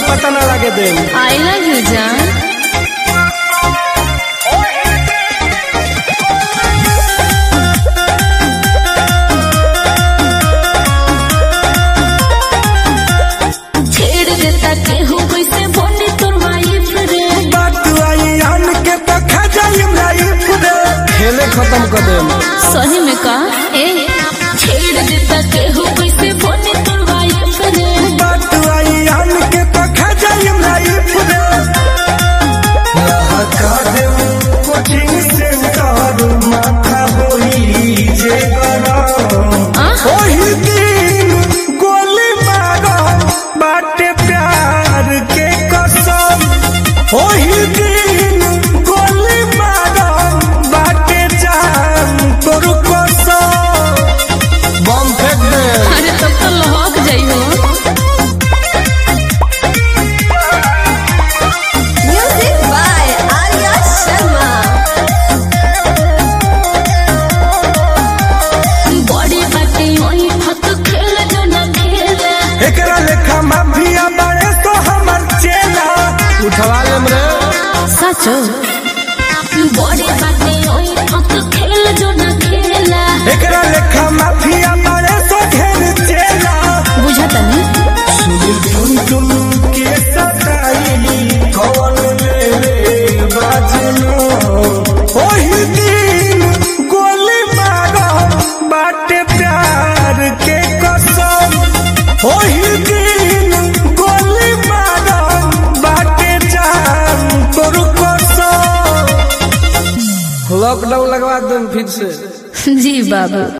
पता ना लगे दे आई लव यू जान छेड़ देता केहू कैसे बोली तोर वाइफ रे बात आई आन के तो खा जाई लाइफ रे खेले खत्म कर दे सही में का ए छेड़ देता केहू कैसे बोली तोर वाइफ रे बात आई आन के तो खा जाई लाइफ रे लहका दे कोचिंग सेंटर माथा होई जे गरम आह ओही दिन गोली मारो बाटे प्यार के कसम ओही दिन गोली मारो बाटे जान तोर कसम बम फेंक दे अरे तब तो लहक जाइ हो Music by Arya Sharma. बड़ी बाटे ओई फत खेल जो ना खेले एकरा लेखा माफिया बड़े तो हमर चेला उठवा लेम रे सचो बड़ी बाटे ओई फत खेल जो ना खेला एकरा लेखा माफिया बड़े तो घेर चेला बुझता नहीं सुनील तुम तुम के सताई कौन मेरे बाजनो ओही दिन गोली मारो बाटे प्यार के कसम ओही दिन गोली मारो बाटे जान तोर कसम लॉकडाउन लगवा दूं फिर से जी बाबू